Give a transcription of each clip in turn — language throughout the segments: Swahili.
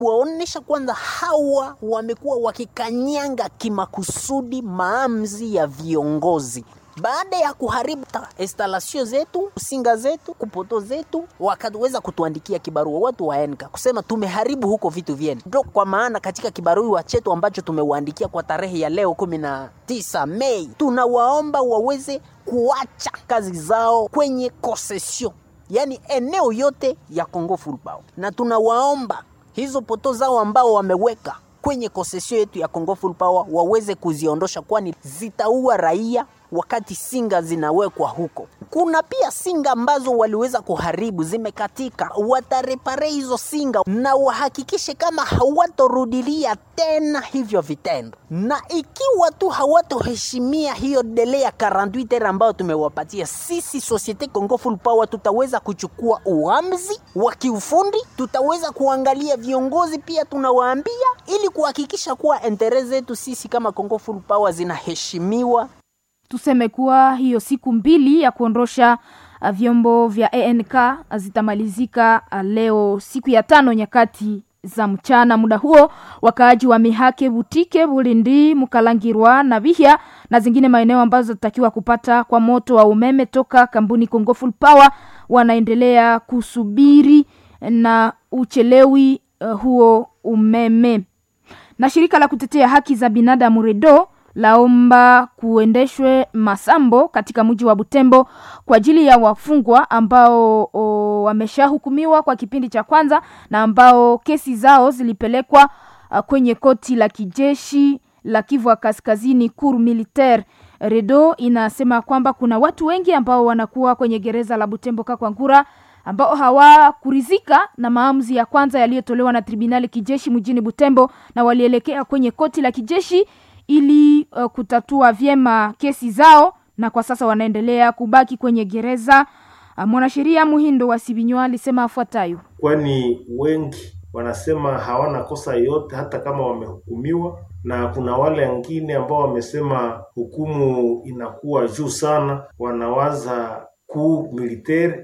waonesha kwanza hawa wamekuwa wakikanyanga kimakusudi maamuzi ya viongozi baada ya kuharibu instalasio zetu, singa zetu, kupoto zetu, wakaweza kutuandikia kibarua watu wa ENKA kusema tumeharibu huko vitu vyenu. Ndio kwa maana katika kibarua chetu ambacho tumeuandikia kwa tarehe ya leo kumi na tisa Mei, tunawaomba waweze kuacha kazi zao kwenye concession, yaani eneo yote ya Congo Full Power, na tunawaomba hizo poto zao ambao wameweka kwenye concession yetu ya Congo Full Power waweze kuziondosha, kwani zitaua raia wakati singa zinawekwa huko. Kuna pia singa ambazo waliweza kuharibu zimekatika, watarepare hizo singa na wahakikishe kama hawatorudilia tena hivyo vitendo, na ikiwa tu hawatoheshimia hiyo dele ya 48 heures ambayo tumewapatia sisi Societe Congo Full Power, tutaweza kuchukua uamuzi wa kiufundi, tutaweza kuangalia viongozi pia tunawaambia, ili kuhakikisha kuwa entere zetu sisi kama Congo Full Power zinaheshimiwa tuseme kuwa hiyo siku mbili ya kuondosha uh, vyombo vya ANK zitamalizika uh, leo siku ya tano nyakati za mchana. Muda huo wakaaji wa Mihake, Butike, Bulindi, Mukalangirwa na Bihya na zingine maeneo ambazo zitatakiwa kupata kwa moto wa umeme toka kampuni Congo Full Power wanaendelea kusubiri na uchelewi uh, huo umeme. Na shirika la kutetea haki za binadamu REDO laomba kuendeshwe masambo katika mji wa Butembo kwa ajili ya wafungwa ambao wameshahukumiwa kwa kipindi cha kwanza na ambao kesi zao zilipelekwa uh, kwenye koti la kijeshi la Kivu Kaskazini Cour Militaire. Redo inasema kwamba kuna watu wengi ambao wanakuwa kwenye gereza la Butembo Kakwangura ambao hawakurizika na maamuzi ya kwanza yaliyotolewa na tribunali kijeshi mjini Butembo na walielekea kwenye koti la kijeshi ili uh, kutatua vyema kesi zao na kwa sasa wanaendelea kubaki kwenye gereza. Uh, mwanasheria Muhindo wa Sibinywa alisema afuatayo: kwani wengi wanasema hawana kosa yote hata kama wamehukumiwa, na kuna wale wengine ambao wamesema hukumu inakuwa juu sana, wanawaza kuu militeri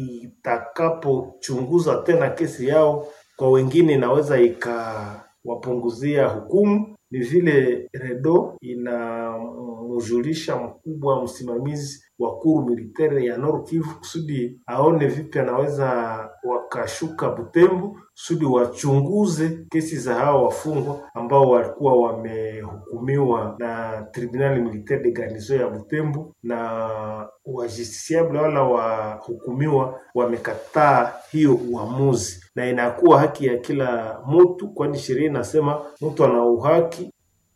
itakapochunguza tena kesi yao, kwa wengine inaweza ikawapunguzia hukumu ni vile Redo inamjulisha mkubwa msimamizi wa kuru militaire ya Nord Kivu kusudi aone vipi anaweza wakashuka Butembo kusudi wachunguze kesi za hao wafungwa ambao walikuwa wamehukumiwa na tribunali militaire de garnison ya Butembo, na wajusticiable wala wahukumiwa wamekataa hiyo uamuzi, na inakuwa haki ya kila mtu, kwani sheria inasema mtu ana uhaki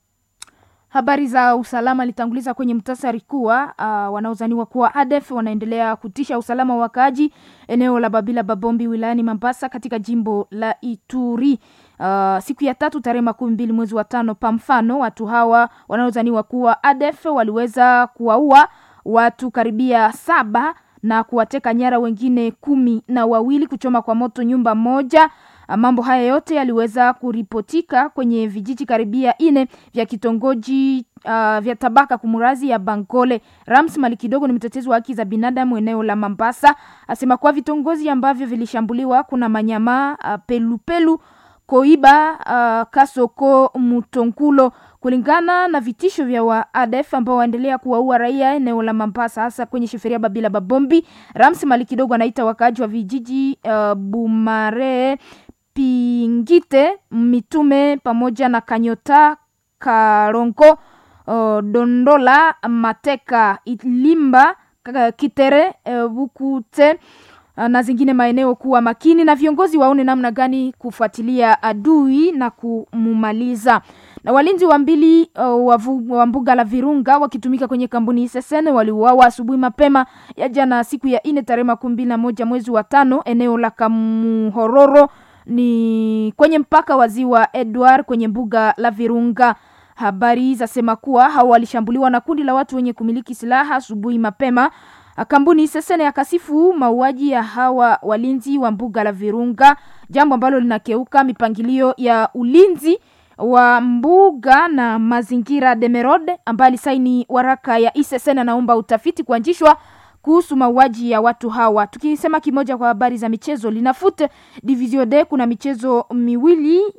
Habari za usalama litanguliza kwenye mtasari kuwa uh, wanaozaniwa kuwa ADF wanaendelea kutisha usalama wa wakaaji eneo la Babila Babombi wilayani Mambasa katika jimbo la Ituri. Uh, siku ya tatu tarehe makumi mbili mwezi wa tano, pa mfano watu hawa wanaozaniwa kuwa ADF waliweza kuwaua watu karibia saba na kuwateka nyara wengine kumi na wawili, kuchoma kwa moto nyumba moja. Mambo haya yote yaliweza kuripotika kwenye vijiji karibia ine vya kitongoji uh, vya tabaka kumurazi ya Bangole. Rams Mali kidogo ni mtetezi wa haki za binadamu eneo la Mambasa, asema kuwa vitongozi ambavyo vilishambuliwa kuna Manyama, uh, Pelupelu, Koiba, uh, Kasoko, Mutonkulo kulingana na vitisho vya wa ADF ambao waendelea kuwaua raia eneo la Mambasa hasa kwenye sheferia Babila Babombi. Rams Mali kidogo anaita wakaaji wa vijiji uh, Bumare Pingite, Mitume pamoja na Kanyota, Karongo, uh, Dondola, Mateka, Ilimba, Kitere, uh, Bukute uh, na zingine maeneo kuwa makini na viongozi waone namna gani kufuatilia adui na kumumaliza. Na walinzi wa mbili uh, wa mbuga la Virunga wakitumika kwenye kampuni SSN waliuawa asubuhi mapema ya jana siku ya ine tarehe makumi mbili na moja mwezi wa tano eneo la Kamuhororo ni kwenye mpaka wa ziwa Edward kwenye mbuga la Virunga. Habari zasema kuwa hao walishambuliwa na kundi la watu wenye kumiliki silaha asubuhi mapema. Kampuni Sesene yakasifu mauaji ya hawa walinzi wa mbuga la Virunga, jambo ambalo linakeuka mipangilio ya ulinzi wa mbuga na mazingira. Demerode ambaye alisaini waraka ya ISSN anaomba utafiti kuanzishwa kuhusu mauaji ya watu hawa. Tukisema kimoja kwa habari za michezo, Linafoot Division D kuna michezo miwili